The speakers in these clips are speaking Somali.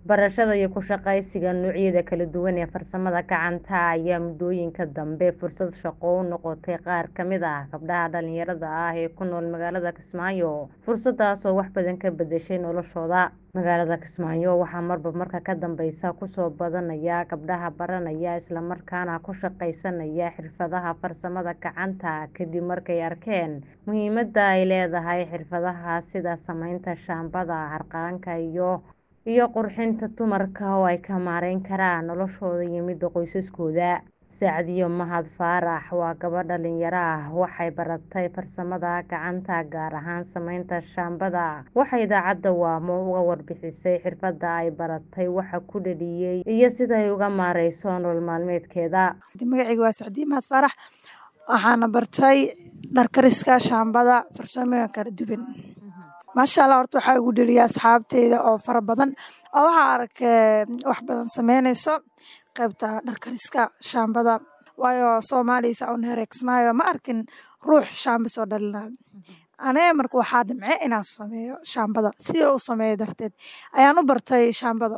barashada iyo ku shaqaysiga noocyada kala duwan ee farsamada gacanta ayaa muddooyinka dambe fursad shaqo u noqotay qaar ka mid ah gabdhaha dhalinyarada ah ee ku nool magaalada kismaayo fursadaas oo wax badan ka bedeshay noloshooda magaalada kismaayo waxaa marba marka ka dambeysa kusoo badanaya gabdhaha baranaya isla markaana ku shaqaysanaya xirfadaha farsamada gacanta kadib markay arkeen muhiimada ay leedahay xirfadaha sida sameynta shaambada harqaanka iyo iyo qurxinta dumarka oo ay ka maareyn karaan noloshooda iyo midda qoysaskooda sacdiyo mahad faarax waa gabadh dhalinyaro ah waxay baratay farsamada gacanta gaar ahaan sameynta shaambada waxay idaacadda waamo uga warbixisay xirfada ay baratay waxa ku dhaliyey iyo sida ay uga maareyso nolol maalmeedkeeda magacayga waa sacdiyo mahad faarax waxaana bartay dharkariska shaambada farsamooyin kala duwan maasha allah horta waxaa igu dheliya asxaabteyda oo fara badan oo waxaa arkay wax badan sameyneyso qaybta dharkariska shaambada waayo soomaaliya saa un hereegsmaayo ma arkin ruux shaamba soo dhalinayo anee marka waxaa dhimce inaan sameeyo shaambada sida u sameeyo darteed ayaan u bartay shaambada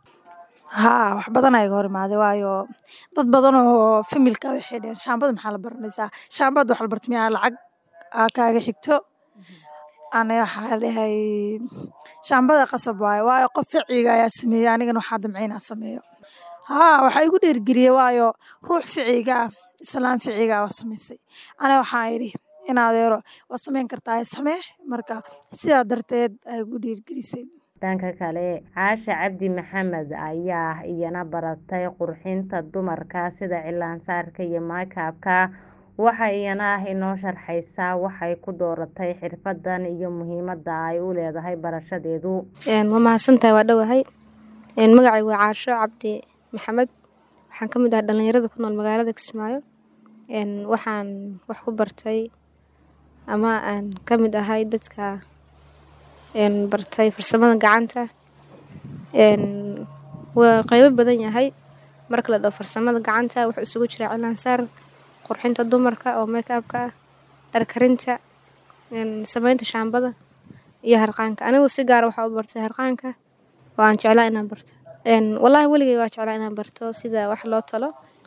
haa wax badan ayaga hor imaaday waayo dad badan oo familka waxay dheheen shaambada maxaa la baranaysaa shaambada wax la barta miyaa lacag aa kaaga xigto ana waxaa dhahay shaambada qasab waayo waayo qof ficiga ayaa sameeyey anigana waxaa damcay inaan sameeyo haa waxaa igu dheergeliyey waayo ruux ficiga ah islaan ficiga waa samaysay ana waxaa idhi in adeero waa sameyn kartaa samee marka sidaa darteed ay igu dheergelisay dhanka kale caasha cabdi maxamed ayaa iyana baratay qurxinta dumarka sida cilaansaarka iyo maykabka waxa iyana ah inoo sharxaysaa waxay ku dooratay xirfadan iyo muhiimada ay u leedahay barashadeedu waa mahadsantahay waa dhowahay magacay waa caasho cabdi maxamed waxaan ka mid ahay dhalinyarada ku nool magaalada kismaayo waxaan wax ku bartay ama aan ka mid ahay dadka bartay farsamada gacanta waa qeybo badan yahay marka la dhaho farsamada gacanta wuxuu isugu jiraa cilaansaar qurxinta dumarka oo makeabka ah dharkarinta sameynta shaambada iyo harqaanka anigu si gaara waxaa u bartay harqaanka oo aan jeclaa inaan barto wallaahi weligay waa jeclaa inaan barto sida wax loo talo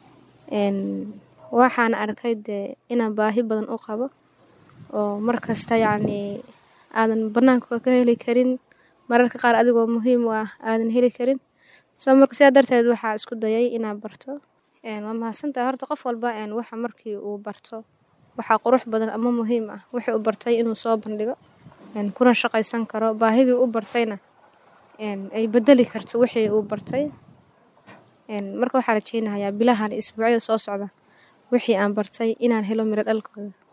waxaan arkay dee inaan baahi badan u qabo oo markasta yacnii aadan banaanka ka heli karin mararka qaar adigoo muhiim u ah aadan heli karin soo marka sidaa darteed waxaa isku dayay inaan barto waa mahadsantahay horta qof walba waxa markii uu barto waxaa qurux badan ama muhiim ah wixii uu bartay inuu soo bandhigo kuna shaqaysan karo baahidii u bartayna ay bedeli karto wixii uu bartay marka waxaa rajeynayaa bilahan isbuucyada soo socda wixii aan bartay inaan helo miro dhalkooda